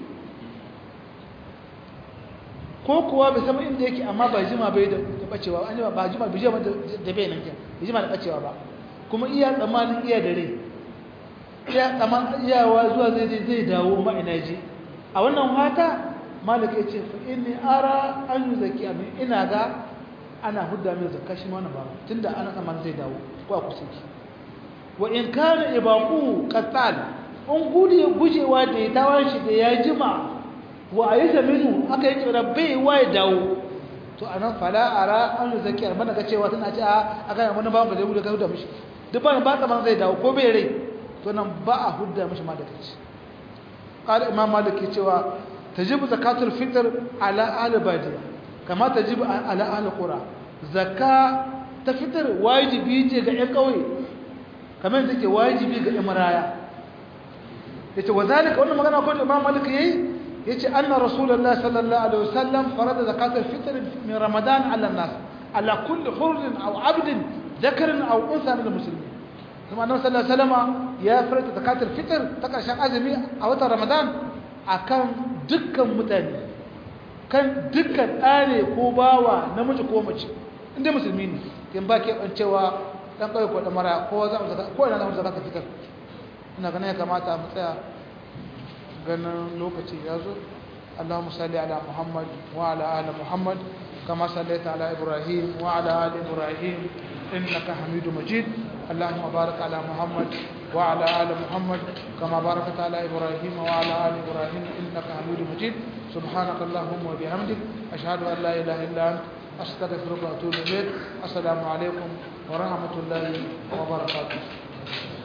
ko kuwa bai san inda yake amma ba jima bai da bacewa an ba jima bai jima da bai nan kin bai jima da bacewa ba kuma iya tsamanin iya da rai iya tsaman iyawa zuwa zai zai dawo ma ina ji a wannan hata malaka yace fa inni ara an yuzaki amin ina ga ana hudda mai zakka shi mana ba tunda ana tsaman zai dawo ko a kusa ki wa in kana ibaqu qatal in gudu gujewa da ya tawon shi da ya jima wa ayyuka minu aka yi kira bai wa ya dawo to anan fala ara an yuzaki amma daga cewa tana ce a aka wani ba ba zai gudu ka hudda mishi duk ba ba tsaman zai dawo ko bai rai to nan ba a hudda mashi ma da kaci qala imam malik ke cewa tajibu zakatul fitr ala ahli badiya kama tajibu ala ahli qura zakka ta fitr wajibi ce ga ƴan ƙauye kamar yadda take wajibi ga ƴan maraya yace wazalika wannan magana ko imam malik yayi yace anna rasulullahi sallallahu alaihi wasallam farada zakatul fitr min ramadan ala nas ala kulli hurrin aw abdin dhakarin aw unsa min almuslimin kuma annabi sallallahu alaihi wasallam ya farada zakatul fitr ta karshen azumi a watan ramadan akan dukkan mutane kan dukkan ɗane ko bawa namiji ko mace inda musulmi ne kin ba ke bancewa dan kai ko da mara ko za mu zaka ko ina za mu zaka fitar ina ganin ya kamata mu tsaya ganin lokaci ya zo اللهم صل على محمد وعلى آل محمد كما صليت على إبراهيم وعلى آل إبراهيم إنك حميد مجيد اللهم بارك على محمد وعلى آل محمد كما باركت على إبراهيم وعلى آل إبراهيم إنك حميد مجيد سبحانك اللهم وبحمدك أشهد أن لا إله إلا أنت أستغفرك وأتوب إليك السلام عليكم ورحمة الله وبركاته